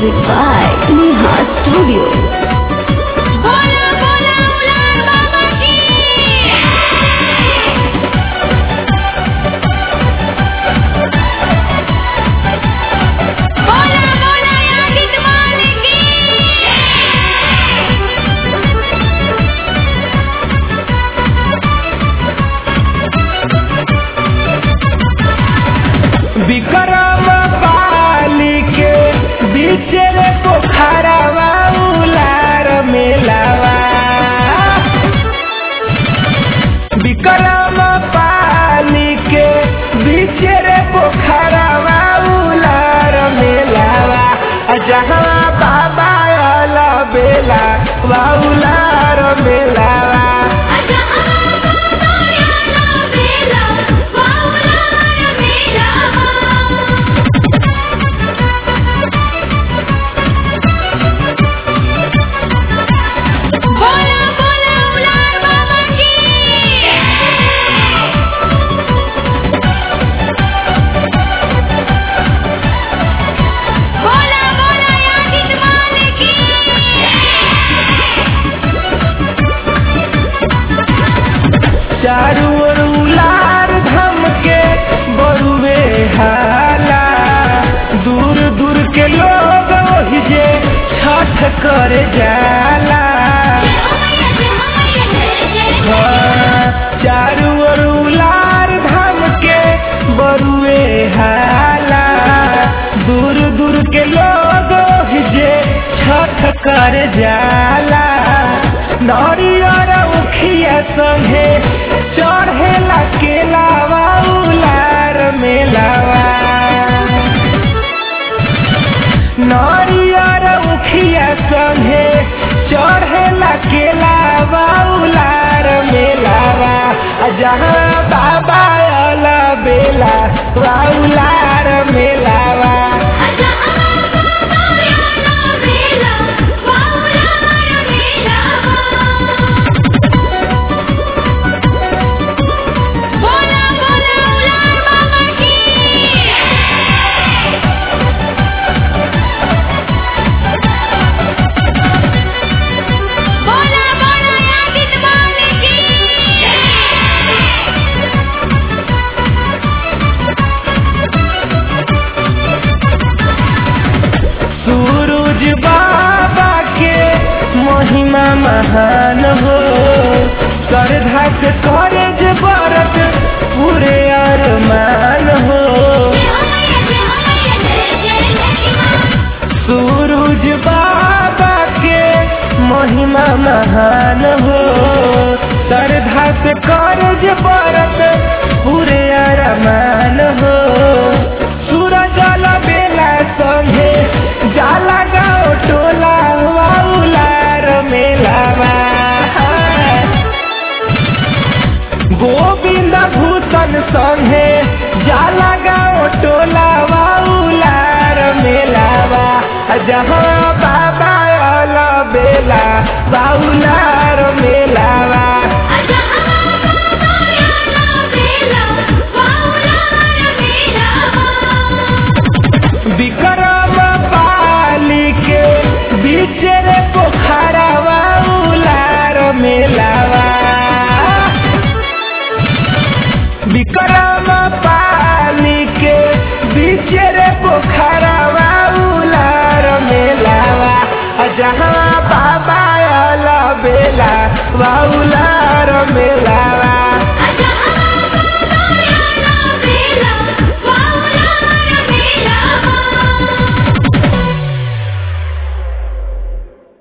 Music by Neha Studio. बोला बोला उलार बाबा की बोला बोला यादित मालिक की विक्रम पाली के बीच रे पोखरवा उलार मेलावा विक्रम पाली के बीच रे पोखरवा उलार मेलावा आ जहाँ बाबा अला बेला वा उलार मेलावा आजा आया बेला बाउलार मेला बोला बोला उलार बाबा की बोला बोला यादित मालिक की चारू ओर उलार धम के बरुवे हाला दूर दूर के लोग ओहि जे छठ करे जाला हाँ, चारू ओर उलार धम के बरुवे हाला दूर दूर के लोग ओहि जे छठ करे जाला नरियर उखिया संगे चढ़ेला केलावा उलार मेलावा नरियर उखिया संगे चढ़ेला केलावा उलार मेलावा आ जहाँ बाबा अला बेला वा उलार मेलावा आजा आया बेला बाउलार मेला बोला बोला उलार बाबा की बोला बोला यादित मालिक की सूरज बाबा के महिमा महान हो श्रद्धा से करे जे व्रत पूरे अरमान हो सूरज बाबा के महिमा महान हो श्रद्धा से करे जे व्रत पूरे अरमान हो सूरज बेला संगे जाला गाँव टोला वाउलार मेलावा गोविंद भूषण संगे जाला गाँव टोला वाउलार मेलावा जहाँ बाबा अला बेला वाउलार मेलावा विक्रम पाली के बीच रे पोखरवा उलार मेलावा विक्रम पाली के बीच रे पोखरवा उलार मेलावा आ जहाँ बाबा अला बेला वा उलार मेलावा